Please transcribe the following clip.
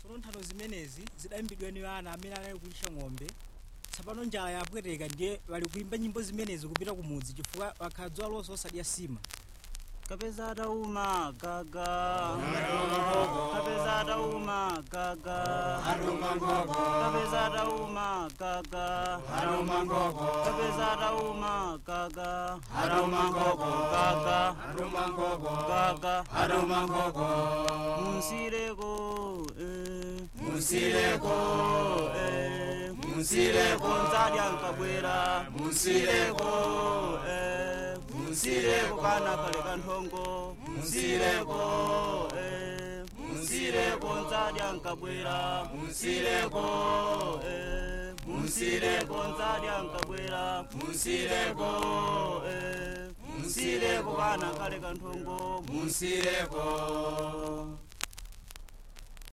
tsono nthano zimenezi zidayimbidwa ni ana amene anali kulisha ng'ombe tsopano njala yapweteka ndiye wali kuimba nyimbo zimenezi kupita kumudzi chifukwa wakhala dzuwa lonse osadya sima kapeza atauma gaga kapeza atauma gaga kapeza atauma gaga kapeza atauma gaga gaga gaga munsireko eh. Munsireko, eh. Munsireko. nzadya nkabwera Munsireko, eh. Munsireko. kana kale kanthongo Munsireko, eh. Munsireko. nzadya nkabwera Munsireko, eh. Munsireko. nzadya nkabwera Munsireko, eh. Munsireko. kana kale kanthongo Munsireko,